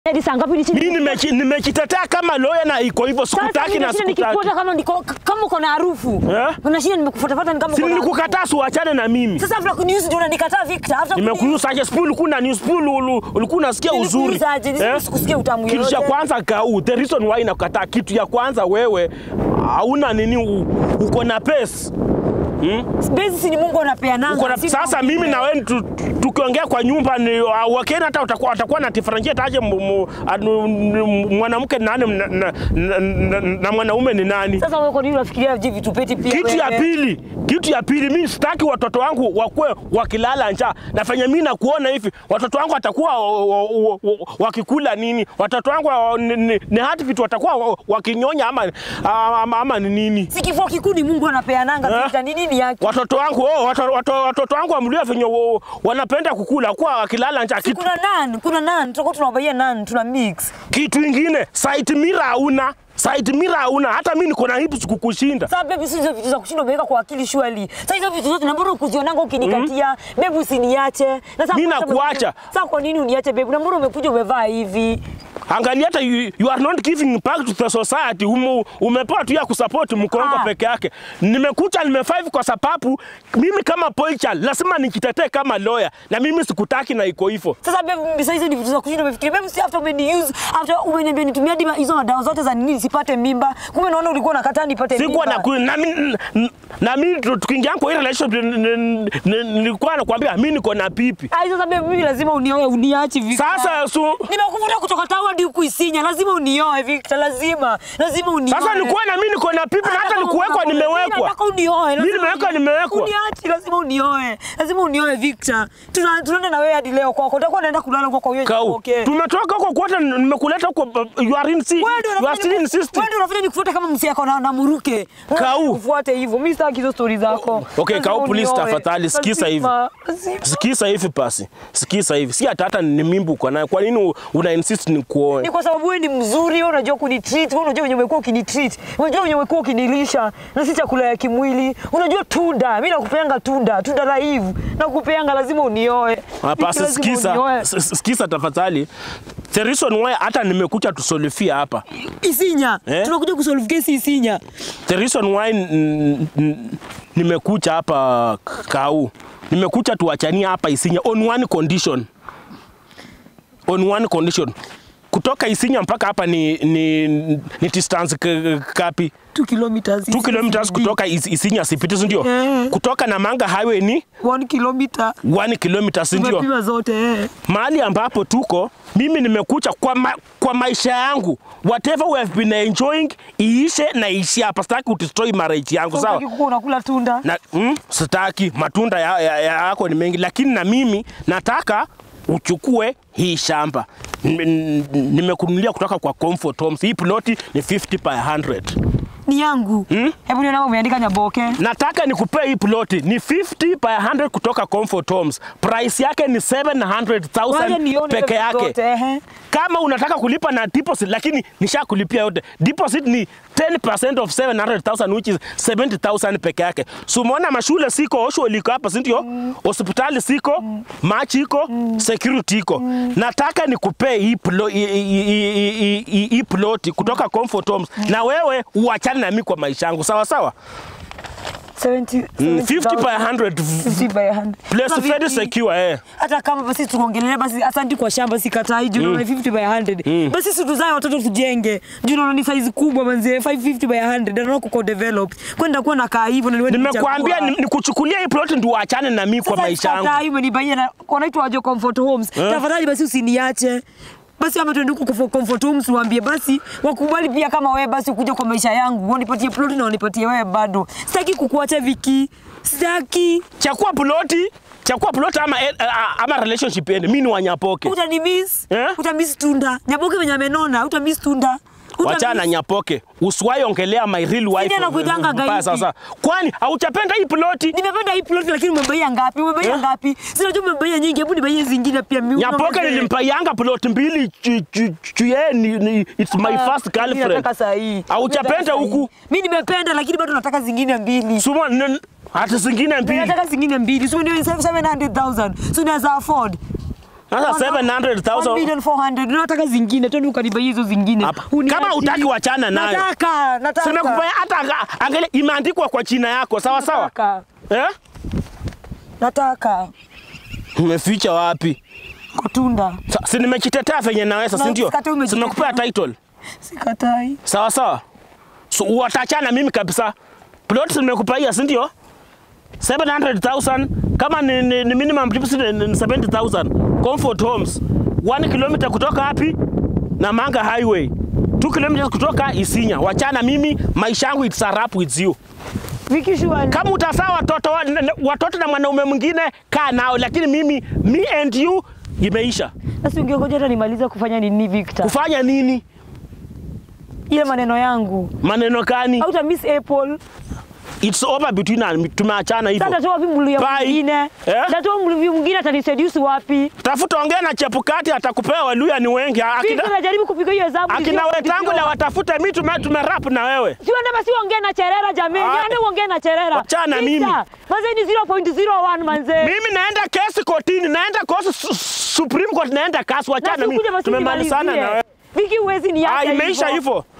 Hadi saa ngapi nichini? Mimi nimechi- nimejitetea kama lawyer na iko hivyo, sikutaki na sikutaki. nikikufuata kama niko kama uko na harufu. Eh? Unashinda nimekufuatafuata ni kama Si uko na harufu. nilikukataa siuachane na mimi. Sasa after kuniuzi ndio unanikataa Victor. After Nimekuuza aje spool ulikuwa na news spool ulu- ulikuwa unasikia uzuri. Nilikuuza aje? Nisi- Eh? sikusikia utamu Kitu cha yoyote. kwanza kau, the reason why nakukataa, kitu ya kwanza wewe hauna nini, u- uko na pesa. Bezi si ni Mungu anapeananga. Uko na, si sasa Mungu mimi mwenyewe. na wewe tu- tu- tukiongea kwa nyumba ni uh, wakena hata utakuwa watakuwa na differentiate aje mu- mu- anu- mu- mwanamke ni nani na, na, na, na, na mwanaume ni nani? Sasa wewe kwa nini unafikiria hivi vitu peti pia Kitu ya wewe? pili, kitu ya pili, mimi sitaki watoto wangu wakuwe wakilala njaa. Nafanya mimi na kuona hivi, watoto wangu watakuwa o- o- o- wakikula nini? Watoto wangu wa- ni, ni, ni hati vitu watakuwa wa- wakinyonya ama, ama, ama ni nini? Si kifua kikuu ni Mungu anapeananga Eh? Victor. Ni nini yake? Watoto wangu oh, watoto, watoto, watoto wangu wamlia venye wo- wanapenda kukula kuwa wakilala njaa. Si Kitu, kuna nan, kuna nan, tutakuwa tunawabaia nan, tuna mix. kitu ingine side mirror hauna side mirror hauna, hata mimi niko na hips kukushinda. Sasa baby, si hizo vitu za kushinda umeweka kwa akili surely. Sasa hizo vitu zote na mbona ukuzionanga ukinikatia? Baby usiniache. Na sasa Mimi kwa sababu- nakuacha. Sasa kwa nini uniache baby? Na mbona umekuja umevaa hivi? Angalia hata you, you are not giving back to the society. Umu, umepewa tu ya kusupport mkongo Ah. peke yake. Nimekucha nimefive kwa sababu mimi kama poicha lazima nikitetee kama lawyer, na mimi sikutaki na iko hivyo. Sasa baby, sasa hizo ni vitu za kushinda umefikiria. Baby, si after umeniuse, after umeniambia nitumie hadi ma- hizo madawa zote za nini nisipate mimba. Kumbe naona ulikuwa unakataa nipate mimba. Sikuwa na ku- na mimi na mimi tu- tukiingia kwa hii relationship ni- ni- ni- nilikuwa nakwambia mimi niko na pipi. Ai, sasa baby, mimi lazima unioe, uniache Victor. Sasa su, nimekuvuta kutoka tawa hadi huku Isinya, lazima unioe Victor, lazima lazima unioe. sasa nilikuwa na mimi niko na pipi na hata nikuwekwa nimewekwa. Nataka unioe. lazima Mimi nimewekwa, unioe. nimewekwa. Uniache, lazima unioe. Lazima unioe Victor. Tuna tunaenda na wewe hadi leo kwako. Utakuwa unaenda kulala kwako kwa hiyo. Kau, Okay. tumetoka huko kwote nimekuleta huko you are in Wewe ndio you are still unafanya insisting. wewe ndio unafanya nikufuate kama msiako na, na muruke. Kau. Ufuate hivyo. Mimi sitaki hizo stories zako. Okay, Lazima Kau, please, unioe. tafadhali, sikiza hivi. Lazima, lazima. Sikiza hivi basi, sikiza hivi, si hata hata ni mimbu uko nayo. Kwa nini u- una insist ni kuoe? Ni kwa sababu wewe ni mzuri, wewe unajua kunitreat, wewe unajua venye umekuwa ukinitreat, unajua venye umekuwa ukinilisha na si chakula ya kimwili. Unajua tunda, mimi nakupeanga tunda, tunda la hivu. Nakupeanga lazima unioe. Hapa Lazima sikiza, unioe. s- s- sikiza tafadhali. The reason why hata nimekuja tusolifia hapa. Isinya. Eh? Tunakuja kusolve kesi Isinya. The reason why n- n- nimekuja hapa Kau. Nimekuja tuachania hapa Isinya on one condition. On one condition. Kutoka Isinya mpaka hapa ni ni, ni distance k- kapi? 2 kilometers. 2 kilometers kutoka Is- Isinya sipiti, si ndio? Eh. Kutoka Namanga highway ni 1 kilometer. 1 kilometers, si ndio? Tumepima zote eh. mahali ambapo tuko mimi nimekucha kwa, ma, kwa maisha yangu whatever we have been enjoying iishe na iishi hapa sitaki kudestroy marriage yangu Sasa sawa ukikuwa unakula tunda. na mm, sitaki matunda ya, ya, ya, yako ni mengi lakini na mimi nataka uchukue hii shamba Nime- n- nimekunulia kutoka kwa Comfort Homes hii ploti ni 50 by 100 Ni yangu. Hebu niona umeandika Nyaboke. nataka nikupee hii ploti ni 50 by 100 kutoka Comfort Homes price yake ni Wacha 700,000 nione peke hizo yake zote, ehe. kama unataka kulipa na deposit lakini nishakulipia yote deposit ni 10% of 700,000 which is 70,000 peke yake so umeona mashule siko osho liko hapa si ndio hospitali siko machi iko security iko nataka nikupee hii plo- hii- hii- hii- hii- hii- hii ploti kutoka Comfort Homes na wewe uachane na mimi kwa maisha yangu sawa sawa 70 Mm, 50 by 70,000. 100 50 by 100. place Sasa very vipi? secure eh hata kama basi tuongelele basi asante kwa shamba sikatai juu naona 50 by 100 basi si tuzae watoto tujenge juu naona ni size kubwa manzi 550 by 100 naona kuko develop kwenda kuwa nakaa hivyo na niwe nimekuambia ni- nikuchukulia hii ploti ndio uachane na mimi kwa maisha yangu sasa umenibaia na wanaitwa waje comfort homes tafadhali basi usiniache basi ama tuende huko kwa comfort homes waambie basi wakubali pia kama wewe basi ukuja kwa maisha yangu wanipatie plot na wanipatie wewe bado sitaki kukuacha Viki sitaki chakua ploti chakua ploti ama, eh, ama relationship ende mimi ni wanyapoke utanimiss Eh? utamiss tunda nyaboke venye amenona utamiss tunda wachana na nyapoke usiwahi ongelea my real wife Sidi anakuitanga mbaya gaidi. sasa kwani hauchapenda hii ploti nimependa hii plot lakini umebaia ngapi umebaia Eh? ngapi sinajua umebaia nyingi hebu nibaie zingine pia mimi nyapoke unaongezea. nilimpaianga ploti mbili chu- chu- chu- yeye ni, ni, it's my Ah, first mimi girlfriend nataka saa hii. Hauchapenda Mimi nataka saa huku? hii. mimi nimependa lakini bado nataka zingine mbili Suma, n- hata zingine mbili nataka zingine mbili so ndio 700000 so unaweza afford Sasa 700,000 1 million 400. Nataka zingine twende ukanibai hizo zingine. Hapa. Uniachi. Kama hutaki wachana nayo. Nataka, nataka. Simekufanya hata anga- angalia imeandikwa kwa china yako sawa sawa. Nataka. Eh? Nataka. Umeficha wapi? Kutunda. Sa- Si nimekitetea venye naweza, Na si ndio? usikate umejitetea. Simekupea title. Sikatai. Sawa sawa. So watachana mimi kabisa. Plot nimekupaia, si ndio? 700,000 kama ni, ni, ni minimum deposit ni ni 70,000. Comfort Homes. 1 kilometer kutoka wapi? Namanga Highway. 2 kilometers kutoka Isinya. Wachana mimi, maisha yangu it's a wrap with you. Viki shua. Kama utazaa watoto wa- n- watoto na mwanaume mwingine kaa nao, lakini mimi me and you imeisha. Sasa ungegoja hata nimalize kufanya nini Victor? Kufanya nini? Ile maneno yangu. Maneno gani? Hauta miss Apple. It's over between us. Tumeachana hivyo. Sasa natoa wapi mluya Bye. mwingine? Eh? Natoa mluya mwingine ataniseduce wapi? Tafuta ongea na Chepukati atakupea Waluya ni wengi. Akina, Victor najaribu kupiga hiyo hesabu. akina Wetangula watafute mimi tume, tumerap na wewe. Siwende basi uongee na Cherera jameni. Ai. Ende uongee na Cherera. Wachana Victor, mimi. Manze ni 0.01 manze. Mimi naenda kesi kotini, naenda kosi su, Supreme Court, naenda kasi. Na Wachana si ukuje mimi, basi tumemalizana unimalizie. na wewe. Viki huwezi niacha Ah, imeisha hivyo.